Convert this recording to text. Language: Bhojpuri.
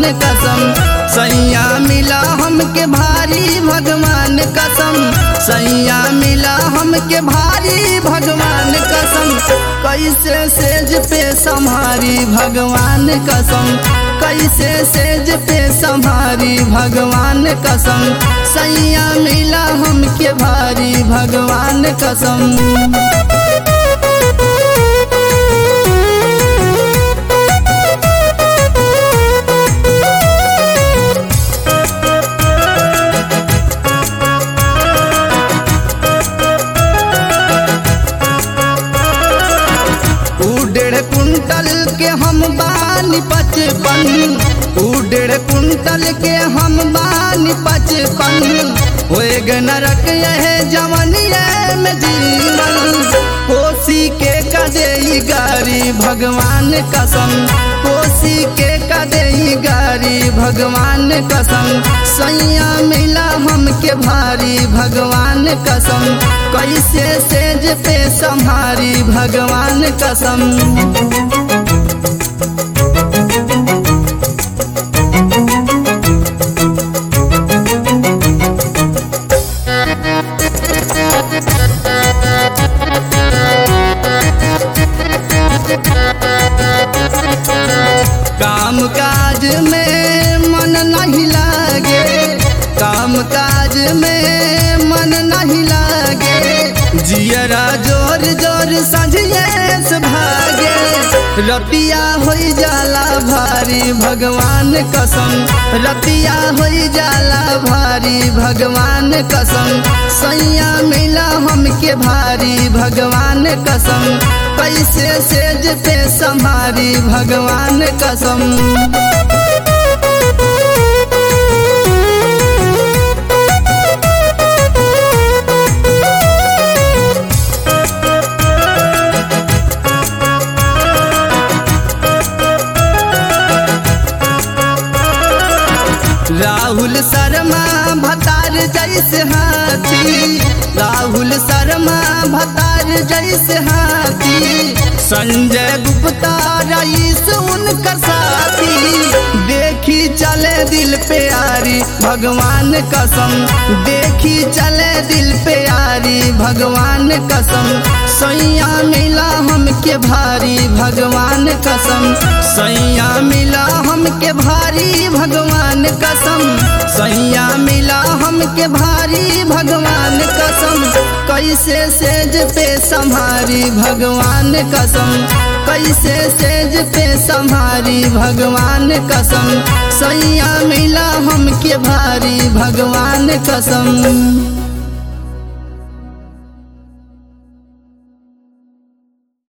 कसम सैया मिला हमके भारी भगवान कसम सैया मिला हमके भारी भगवान कसम कैसे सेज पे संहारी भगवान कसम कैसे सेज पे संहारी भगवान कसम सैया मिला हमके भारी भगवान कसम ऊ डेढ़ कुंटल के हम बानी पचपन ऊ डेढ़ कुंटल के हम बानी पचपन होए ग नरक यह जवनिया में जीवन कोसी के कदे गारी भगवान कसम कोसी के कदे गारी भगवान कसम सैया मिला हमके भारी भगवान कसम कैसे सेज पे संहारी भगवान कसम काम काज में मन नहीं लागे काम काज में मन नहीं लागे जियरा जोर जोर सजिए से भागे रतिया हो जाला भारी भगवान कसम रतिया हो जाला भारी भगवान कसम सैया मिला हमके भारी भगवान कसम कैसे सेज पे संभारी भगवान कसम राहुल शर्मा भतार जैसे हाथी राहुल शर्मा भतार जैसे हाथी संजय गुप्ता रईस उनका साथी देखी चले दिल पे आरी भगवान कसम देखी चले दिल पे आरी भगवान कसम सैया मिला हमके भारी भगवान कसम सैया मिला हमके भारी भगवान कसम सैया मिला हमके भारी भगवान कसम कैसे सेज पे संहारी भगवान कसम कैसे सेज पे संहारी भगवान कसम सैया मिला हमके भारी भगवान कसम